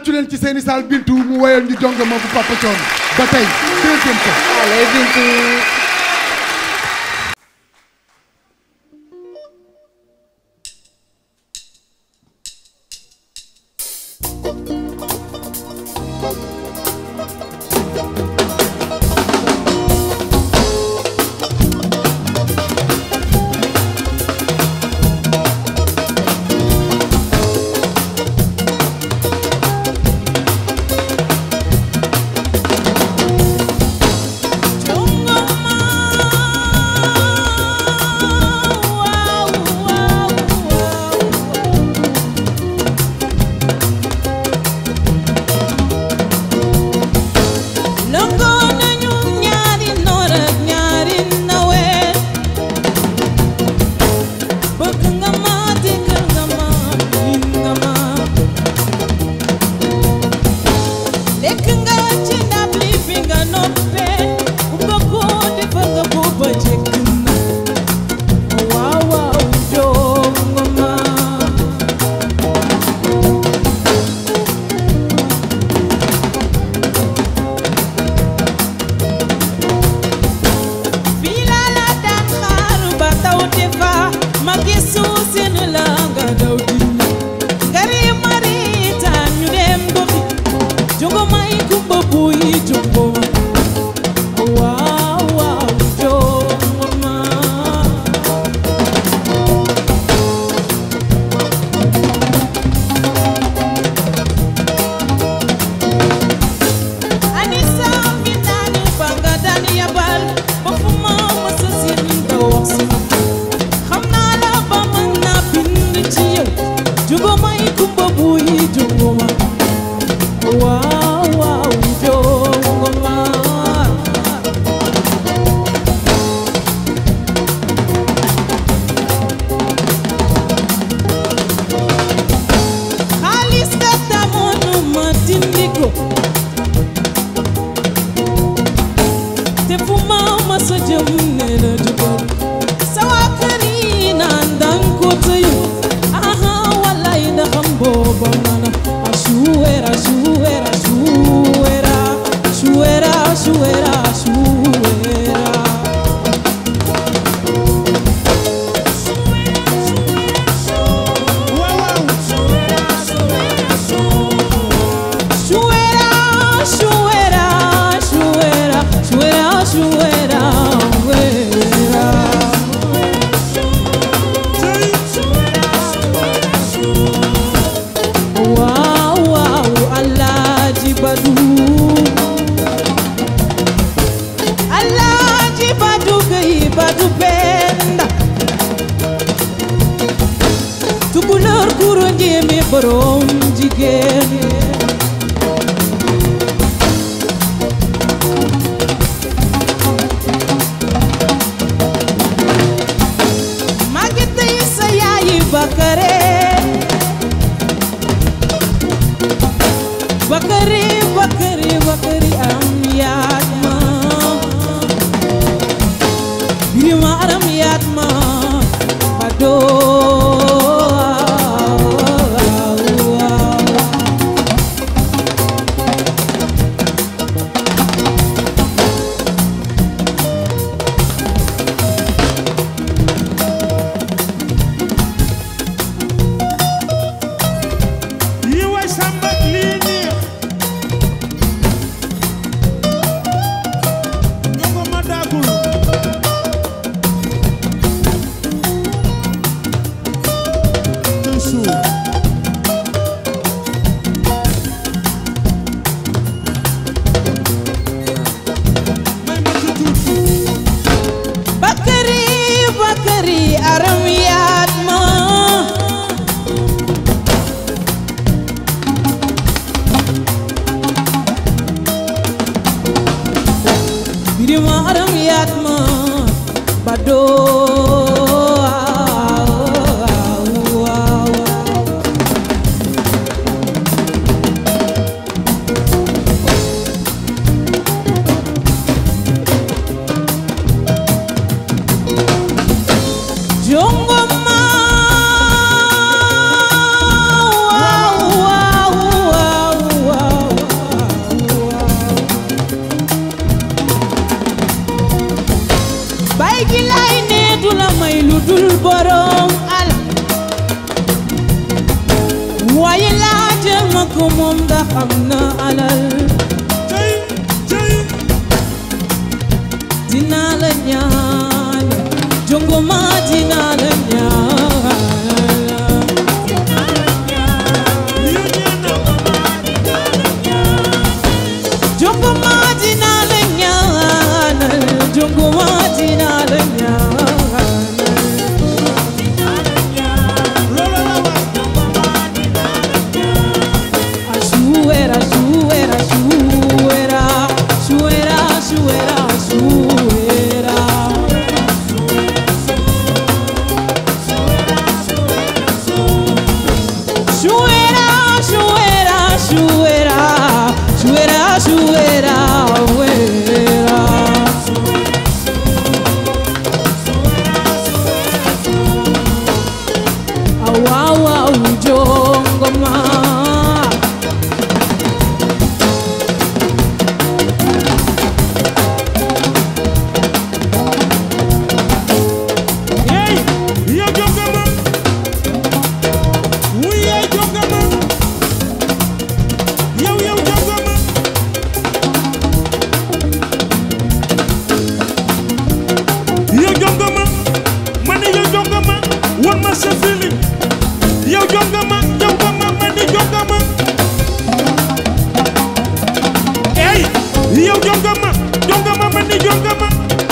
tàccu leen ci seeni saal bintu mu woyal ñu jongama bu Papa Thione ba tey deuxième fois Allez, Bintou. lëngoo nañu ñaari noor ak ñaari nawet bëgg nga ma déggal nga ma miin nga ma lekk nga ci ndab li fi nga noppee bu bëggoo defar nga ko ba jekk na waaw waaw joo nga ma fii laa la daan xaar ba taw te fa ma gisu seen la nga daw dindi ngari maritaan ñu dem gofi jongo may kumba buy jongo ma waaw waaw jongo ma Anissa mi daani ba nga daan yabal ba fu ma mësa seen nga wax si xam naa la ba mën naa bind ci yow jugo may kumba buy jongo ma waaw waaw jongo ma xaalis ka tamoon ma dindi ko te fu ma ma sa jëm ne la dugal sa waa kër yi naan dang ko tëyu aha wallaay da xam booba mana a shuwera shuwera shuwera shuwera shuwera shuwera Shuera, shuera, shuera, shuera, shuera, shuera. Wow, wow, Alhaji Badu. Alhaji Badu Gaye Badu Penda. Tukulóor kuro njéeme borom jigéen. Maguette yi sa yaayi Bakare Bakare Bakare Bakare am yaat ma Birima aram yaat ma Bado yi way samba lii neex jongo ma daagul tey suur may ma ci tuuti Bakari Bakari aram yaat ma Birima aram yaat ma Bado ko moom ndax am na alal cey cey dinaa la ñaan jongoma dinaa la ñaan lii nee na jongoma dinaa la ñaan jongoma dinaa la ñaan loolu la wax Achuera, achuera, achuera, achuera, achuera, achuera. Achuera, achuera, achuera, achuera, achuera, achuera. Awawa ujongoma. hey yow jongama wuy yaay jongama yow yow jongama yow jongama ma ne yow jongama wan ma sa feeling yow jongama jongama ma ne jongama hey yow jongama jongama ma ne jongama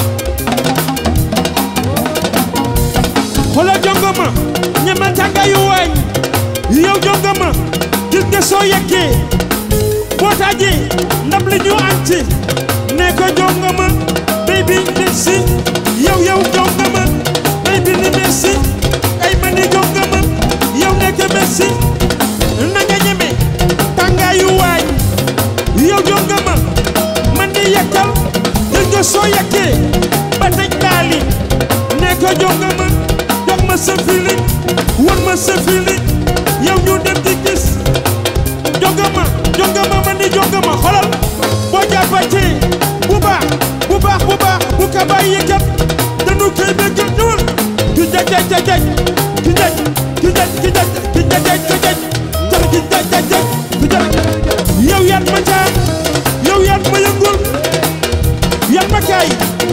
xoolal jongama ñeme tàngaayu waañ yow jongama gis nga soo yeggee boo taajee ndab li ñu am ci ne ko jongama baby merci yow yow jongama baby ni merci ay ma ni jongama yow nekk merci na nga ñeme tàngaayu waañ yow jongama man ni yekkal gis nga soo yeggee ba tëj daali ne ko jongama jox ma sa feeling wan ma sa feeling yow ñu dem di gis jongama jongama ma ni jongama xolal boo jàppatee bu baax bu baax bu baax bu ka bàyyi kat dañu koy bëgg ñëwal ki jaj jaj jaj jaj ki jaj ki jaj ki jaj ki jaj jaj ki jaj jaj ki jaj jaj jaj ki jaj yow yan ma caa yow yan ma yëngul yan ma kaay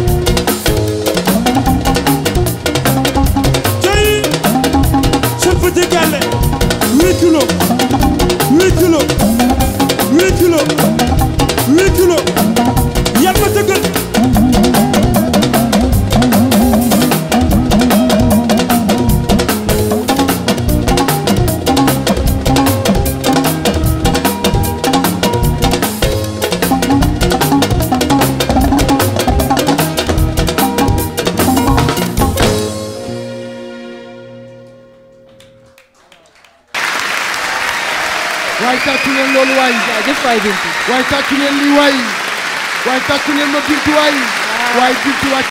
Cey ce petit galet 8 kilos 8 kilos 8 kilos 8 kilos yan ma tëggal waaye tàccu leen loolu waay jaajëf waay Bintu waaye tàccu leen lii waay waaye tàccu leen ma bintu waay waaye bintu waay